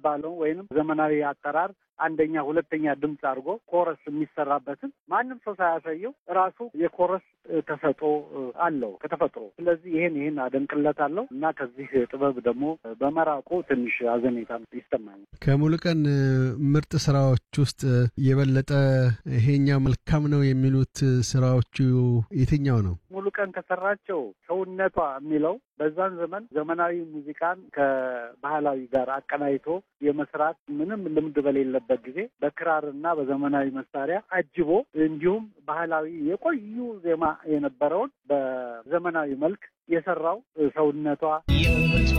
የሚባለው ወይንም ዘመናዊ አጠራር አንደኛ ሁለተኛ ድምፅ አድርጎ ኮረስ የሚሰራበትን ማንም ሰው ሳያሳየው ራሱ የኮረስ ተሰጥኦ አለው ከተፈጥሮ። ስለዚህ ይሄን ይሄን አደንቅለታለሁ እና ከዚህ ጥበብ ደግሞ በመራቁ ትንሽ አዘኔታ ይሰማኛል። ከሙሉቀን ምርጥ ስራዎች ውስጥ የበለጠ ይሄኛው መልካም ነው የሚሉት ስራዎቹ የትኛው ነው? ሙሉቀን ከሰራቸው ሰውነቷ የሚለው በዛን ዘመን ዘመናዊ ሙዚቃን ከባህላዊ ጋር አቀናይቶ የመስራት ምንም ልምድ በሌለበት ጊዜ በክራርና በዘመናዊ መሳሪያ አጅቦ እንዲሁም ባህላዊ የቆዩ ዜማ የነበረውን በዘመናዊ መልክ የሰራው ሰውነቷ